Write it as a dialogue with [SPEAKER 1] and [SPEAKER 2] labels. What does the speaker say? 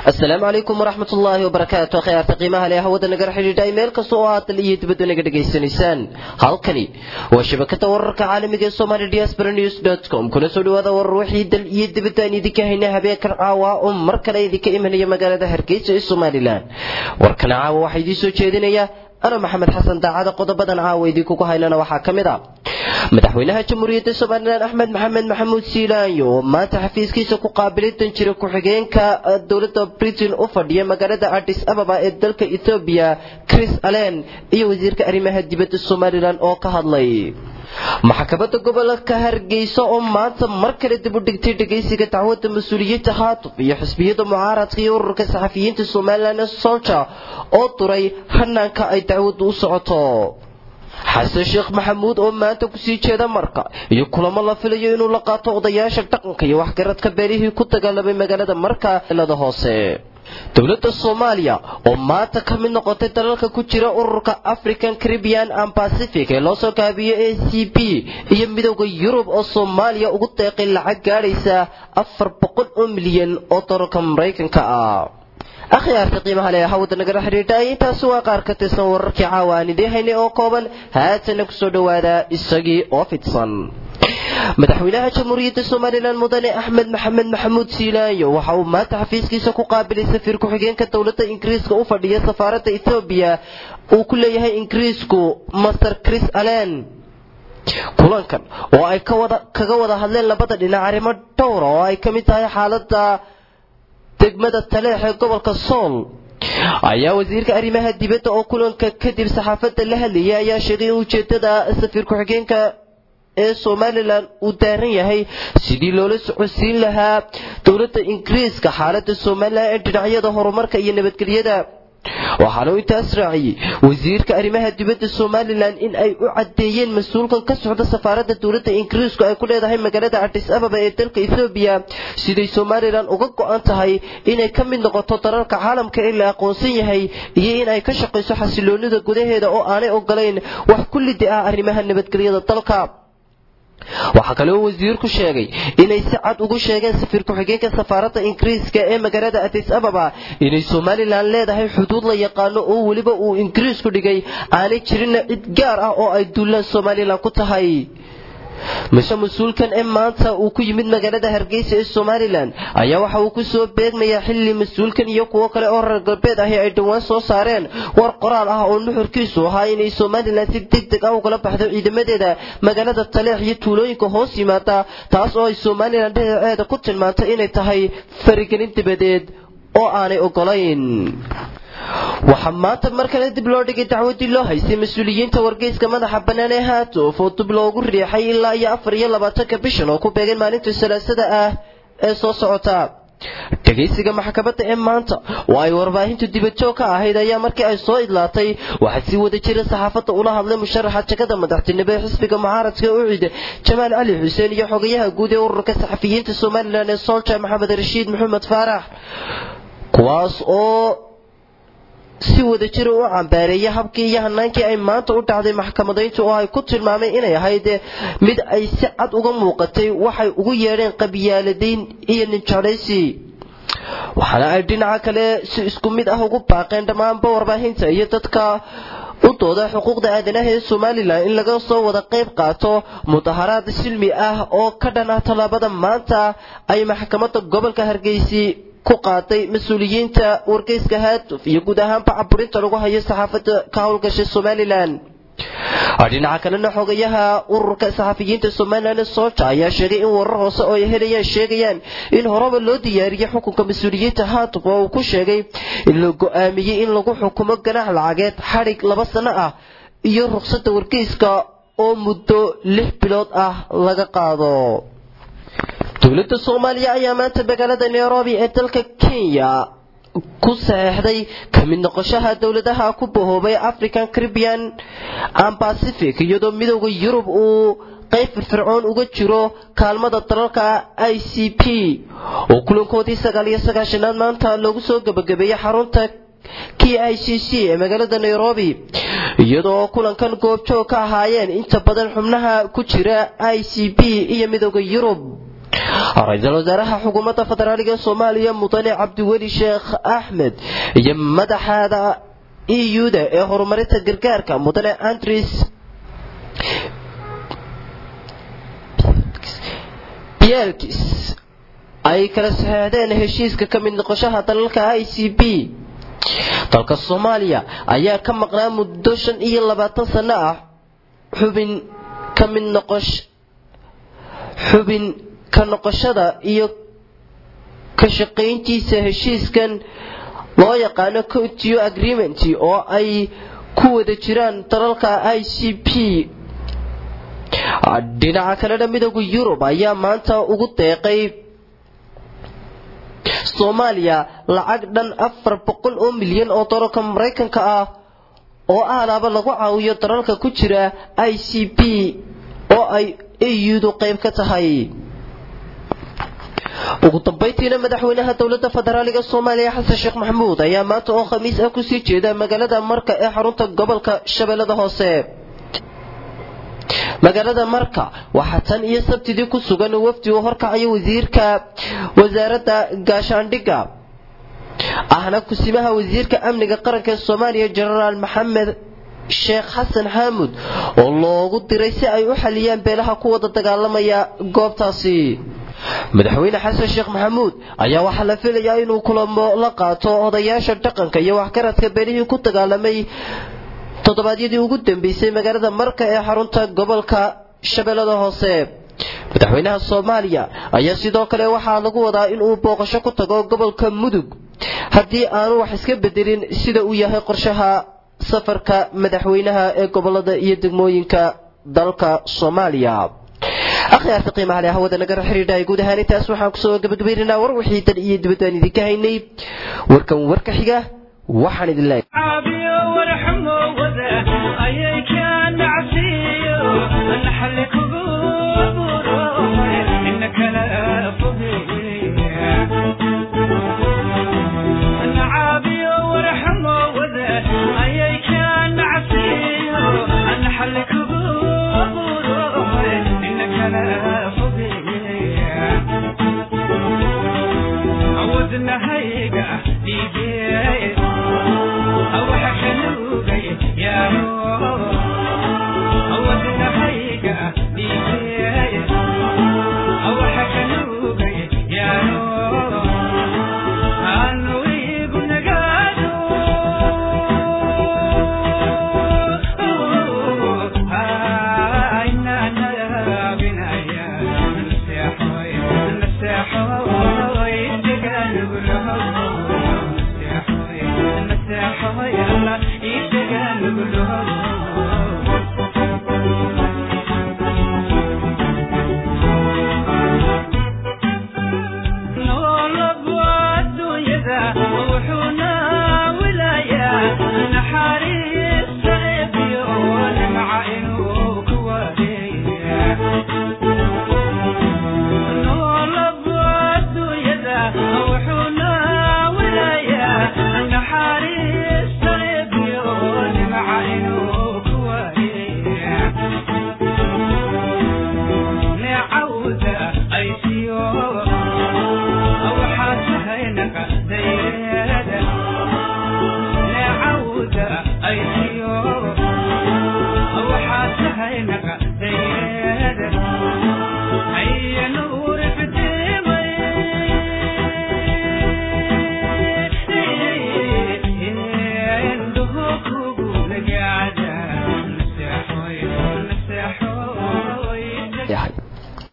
[SPEAKER 1] asalaamu calaykum waraxmat ullaahi wabarakaatu khiyaarta qiimaha leh hawada nagala xidhiidhay meel kasta oo aad dal iyo dibadda naga dhegaysanaysaan halkani waa shabakada wararka caalamiga ee somali diaspora news com kuna soo dhawaada warar wixii dal iyo dibadda aan idinka hayna habeenkan caawa oo mar kale idinka imanaya magaalada hargeysa ee somalilan warkan caawa waxaa idiin soo jeedinaya ana maxamed xasan daacada qodobadan caawa idinkugu haynana waxaa ka mid a madaxweynaha jamhuuriyadda somalilan axmed maxamed maxamuud siilaanyo oo maanta xafiiskiisa ku qaabilay danjira ku-xigeenka dowladda britain u fadhiya magaalada adis ababa ee dalka ethoobiya chris allen iyo wasiirka arrimaha dibadda somalilan oo ka hadlay maxkamadda gobolka hargeysa oo maanta mar kale dib u dhigtay dhegaysiga dacwadda mas-uuliyiinta haatuf iyo xisbiyada mucaaradka iyo ururka saxafiyiinta somalilan ee solja oo duray hanaanka ay dacwaddu u socoto xasan sheekh maxamuud oo maanta kusii jeeda marka iyo kulamo la filayo inuu la qaato odayaasha dhaqanka iyo waxgaradka beelihii ku dagaalamay magaalada marka elada hoose dowladda soomaaliya oo maanta ka mid noqotay dalalka ku jira ururka african caribbean and pacific ee loo soo kaabiyo a c b iyo midowda yurub oo soomaaliya ugu deeqay lacag gaadhaysa afar boqol oo milyan oo dalalka maraykanka ah akhyaarta qiimaha leh hawada nagala xidhiidhay intaasi waa qaar ka tirsan wararkii caawa aan idiin haynay oo kooban haatana kusoo dhowaada isagii oo fidsan madaxweynaha jamhuuriyadda somalilan mudane axmed maxamed maxamuud siilaanyo waxa uu maanta xafiiskiisa ku qaabilay safiir ku-xigeenka dowladda ingiriiska u fadhiya safaaradda etoobiya uu ku leeyahay ingiriisku master chris allen kulankan oo ay kaga wada hadleen labada dhinac arrimo dhowra oo ay ka mid tahay xaaladda degmada taleex ee gobolka sool ayaa wasiirka arrimaha dibadda oo kulanka kadib saxaafadda la hadlayay ayaa sheegay in ujeedada safiir ku-xigeenka ee somalilan uu daaran yahay sidii loola socodsiin lahaa dowladda ingiriiska xaaladda somalilan ee dhinacyada horumarka iyo nabadgelyada waxaana uu intaas raaciyey wasiirka arrimaha dibadda somalilan in ay u caddeeyeen mas-uulkan ka socda safaaradda dowladda ingiriisku ay ku leedahay magaalada adis ababa ee dalka ethoobiya siday somalilan uga go-an tahay inay ka mid noqoto dalalka caalamka ee la aqoonsan yahay iyo in ay ka shaqayso xasiloonida gudaheeda oo aanay ogolayn wax kullidi ah arrimaha nabadgelyada dalka waxaa kale oo wasiirku sheegay inay si cad ugu sheegeen safiir ku-xigeenka safaaradda ingiriiska ee magaalada adis ababa inay somalilan leedahay xuduud la yaqaano oo weliba uu ingiriisku dhigay aanay jirinna cid gaar ah oo ay duulaan somalilan ku tahay mise mas-uulkan ee maanta uu ku yimid magaalada hargeysa ee somalilan ayaa waxa uu ku soo beegmayaa xilli mas-uulkan iyo kuwo kale oo reer galbeed ahi ay dhowaan soo saareen war qoraal ah oo nuxurkiisu ahaa inay somalilan si deg deg ah ugala baxdo ciidamadeeda magaalada taleex iyo tuulooyinka hoos yimaada taas oo ay somalilan dhinaceeda ku tilmaantay inay tahay farigelin dibadeed oo aanay ogolayn waxaa maanta mar kale dib loo dhigay dacwadii loo haystay mas-uuliyiinta wargeyska madaxa bannaan ee haatof oo dib loogu riixay ilaa iyo afar iyo labaatanka bishan oo ku beegan maalinta salaasada ah ee soo socota dhegaysiga maxkamadda ee maanta oo ay warbaahintu dibadjoog ka ahayd ayaa markii ay soo idlaatay waxaa sii wada jira saxaafadda ula hadlay musharaxa jagada madaxtinimo ee xisbiga mucaaradka ucid jamaal cali xuseen iyo xogayaha guud ee ururka saxafiyiinta somalilan ee solja maxamed rashiid maxamed faarax kuwaas oo si wada jira u cambaareeyay habkii iyo hanaankii ay maanta u dhacday maxkamadayntu oo ay ku tilmaameen inay ahayd mid ay si cad uga muuqatay waxay ugu yeedheen qabyaaladayn iyo ninjeclaysi waxaana ay dhinaca kale si isku mid ah ugu baaqeen dhammaanba warbaahinta iyo dadka u dooda xuquuqda aadanaha ee somalilan in laga soo wada qayb qaato mudaharaad silmi ah oo ka dhan ah tallaabada maanta ay maxkamadda gobolka hargeysi ku qaaday mas-uuliyiinta wargeyska haatuf iyo guud ahaanba caburinta lagu hayo saxaafadda ka howlgashay somalilan dhinaca kalena xogayaha ururka saxafiyiinta somalilan ee soja ayaa sheegay in warar hoose oo ay helayaan sheegayaan in horeba loo diyaariyey xukunka mas-uuliyiinta haatuf oo uu ku sheegay in la go-aamiyey in lagu xukumo ganaax lacageed xadhig laba sano ah iyo ruqsadda wargeyska oo muddo lix bilood ah laga qaado dowladda soomaaliya ayaa maanta magaalada nairobi ee dalka kenya ku saxeexday ka mid noqoshaha dowladaha ku bahoobay african caribbean and pacific iyadoo midowda yurub uu qayb firfircoon uga jiro kaalmada dalalka i c p oo kulankoodii sagaal iyo sagaashanaad maanta loogu soo gebagabeeyey xarunta k i c c ee magaalada nairobi iyadoo kulankan goobjoog ka ahaayeen inta badan xubnaha ku jira i c b iyo midowda yurub ra-iisul wasaaraha xukuumadda federaaliga soomaaliya mudane cabdiweli sheekh axmed iyo madaxaada euda ee horumarinta gargaarka mudane andres bielkis ay kala saxeexdeen heshiiska ka mid noqoshaha dalalka i c b dalka soomaaliya ayaa ka maqnaa muddo shan iyo labaatan sano ah xubin ka mid noqosh xubin ka noqoshada iyo ka shaqayntiisa heshiiskan loo yaqaano cotio agreement oo ay ku wada jiraan dalalka i c p dhinaca kalena midooda yurub ayaa maanta ugu deeqay soomaaliya lacag dhan afar boqol oo milyan oo dalalka maraykanka ah oo ahlaaba lagu caawiyo dalalka ku jira i c p oo ay eudu qayb ka tahay ugu dambayntiina madaxweynaha dowladda federaaliga soomaaliya xasan sheekh maxamuud ayaa maanta oo khamiis ah kusii jeeda magaalada marka ee xarunta gobolka shabeellada hoose magaalada marka waxaa tan iyo sabtidii ku sugan wafdi uu horkacayo wasiirka wasaaradda gaashaandhigga ahna kusimaha wasiirka amniga qaranka ee soomaaliya jenaraal maxamed sheekh xasan xaamud oo loogu diray si ay u xaliyaan beelaha ku wada dagaalamaya goobtaasi madaxweyne xasan sheekh maxamuud ayaa waxaa la filayaa inuu kulamo la qaato odayaasha dhaqanka iyo waxgaradka beelihii ku dagaalamay toddobaadyadii ugu dambeysay magaalada marka ee xarunta gobolka shabeellada hoose madaxweynaha soomaaliya ayaa sidoo kale waxaa lagu wadaa inuu booqasho ku tago gobolka mudug haddii aanu wax iska bedelin sida uu yahay qorshaha safarka madaxweynaha ee gobolada iyo degmooyinka dalka soomaaliya akhyaarta qiimaha leh hawada nagara xidhiidha guud ahaan intaas waxaan kusoo gabagabaynaynaa war wixii dan iyo dibaddaan idinka haynay warkan warka xiga waxaan idin leeyahay
[SPEAKER 2] Oh,